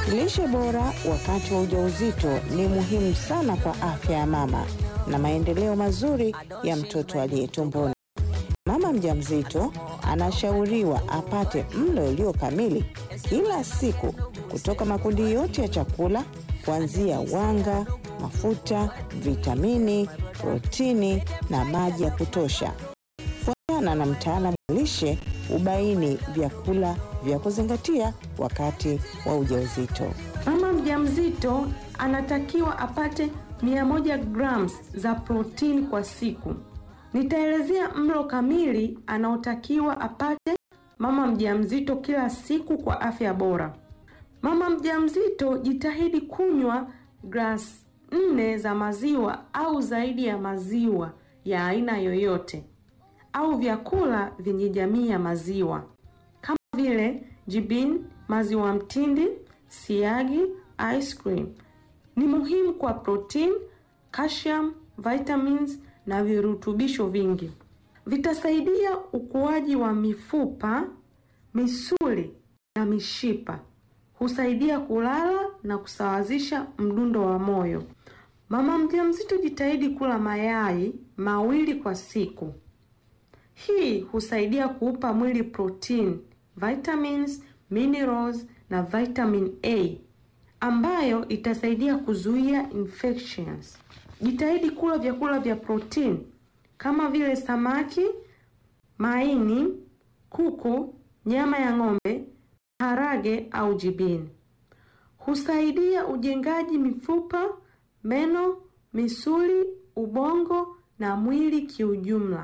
Lishe bora wakati wa ujauzito ni muhimu sana kwa afya ya mama na maendeleo mazuri ya mtoto aliye tumboni. Mama mjamzito anashauriwa apate mlo ulio kamili kila siku kutoka makundi yote ya chakula kuanzia wanga, mafuta, vitamini, protini na maji ya kutosha. Fuatana na mtaalamu wa lishe ubaini vyakula vya kuzingatia wakati wa ujauzito. Mama mjamzito anatakiwa apate 100 grams za protini kwa siku. Nitaelezea mlo kamili anaotakiwa apate mama mjamzito kila siku kwa afya bora. Mama mjamzito jitahidi kunywa glasi nne za maziwa au zaidi ya maziwa ya aina yoyote au vyakula vyenye jamii ya maziwa kama vile jibini, maziwa mtindi, siagi, ice cream. Ni muhimu kwa protein, calcium, vitamins na virutubisho vingi. Vitasaidia ukuaji wa mifupa, misuli na mishipa. Husaidia kulala na kusawazisha mdundo wa moyo. Mama mjamzito jitahidi kula mayai mawili kwa siku. Hii husaidia kuupa mwili protein, vitamins, minerals na vitamin A ambayo itasaidia kuzuia infections. Jitahidi kula vyakula vya protein kama vile samaki, maini, kuku, nyama ya ng'ombe, harage au jibini. Husaidia ujengaji mifupa, meno, misuli, ubongo na mwili kiujumla.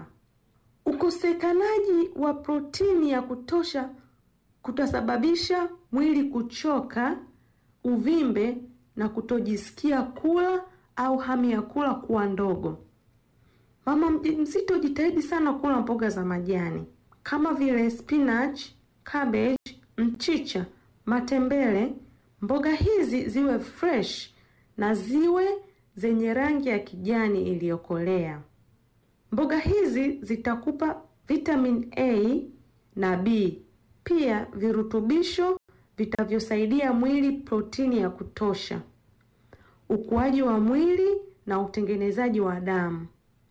Ukosekanaji wa protini ya kutosha kutasababisha mwili kuchoka, uvimbe na kutojisikia kula au hamu ya kula kuwa ndogo. Mama mjamzito jitahidi sana kula mboga za majani kama vile spinach, cabbage, mchicha, matembele. Mboga hizi ziwe fresh na ziwe zenye rangi ya kijani iliyokolea. Mboga hizi zitakupa vitamin A na B, pia virutubisho vitavyosaidia mwili protini ya kutosha, ukuaji wa mwili na utengenezaji wa damu.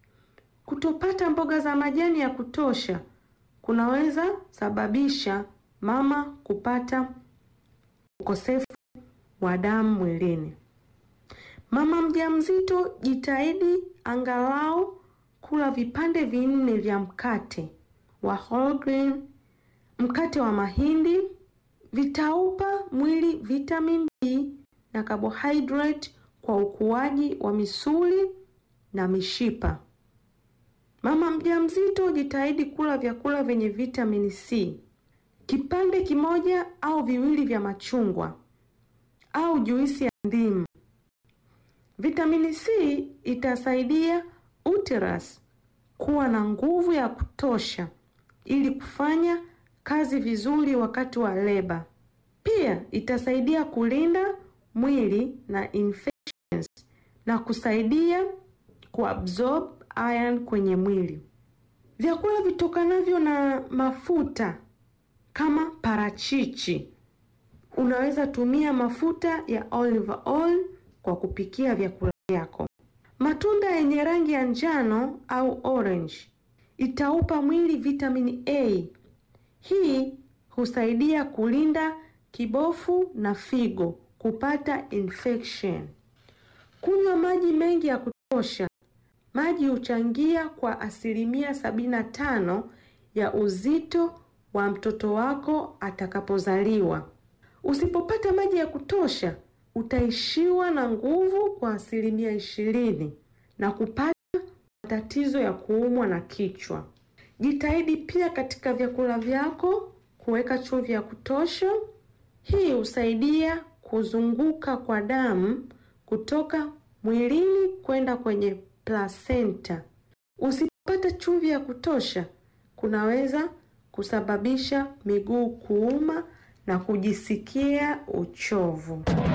Kutopata mboga za majani ya kutosha kunaweza sababisha mama kupata ukosefu wa damu mwilini. Mama mjamzito jitahidi angalau kula vipande vinne vya mkate wa whole grain, mkate wa mahindi. Vitaupa mwili vitamin B na carbohydrate kwa ukuaji wa misuli na mishipa. Mama mjamzito jitahidi kula vyakula vyenye vitamini C, kipande kimoja au viwili vya machungwa au juisi ya ndimu. Vitamini C itasaidia uterus kuwa na nguvu ya kutosha ili kufanya kazi vizuri wakati wa leba. Pia itasaidia kulinda mwili na infections na kusaidia kuabsorb iron kwenye mwili. Vyakula vitokanavyo na mafuta kama parachichi, unaweza tumia mafuta ya olive oil kwa kupikia vyakula vyako. Matunda yenye rangi ya njano au orange itaupa mwili vitamini A. Hii husaidia kulinda kibofu na figo kupata infection. Kunywa maji mengi ya kutosha. Maji huchangia kwa asilimia sabini na tano ya uzito wa mtoto wako atakapozaliwa. Usipopata maji ya kutosha, utaishiwa na nguvu kwa asilimia ishirini na kupata matatizo ya kuumwa na kichwa. Jitahidi pia katika vyakula vyako kuweka chumvi ya kutosha. Hii husaidia kuzunguka kwa damu kutoka mwilini kwenda kwenye placenta. Usipopata chumvi ya kutosha, kunaweza kusababisha miguu kuuma na kujisikia uchovu.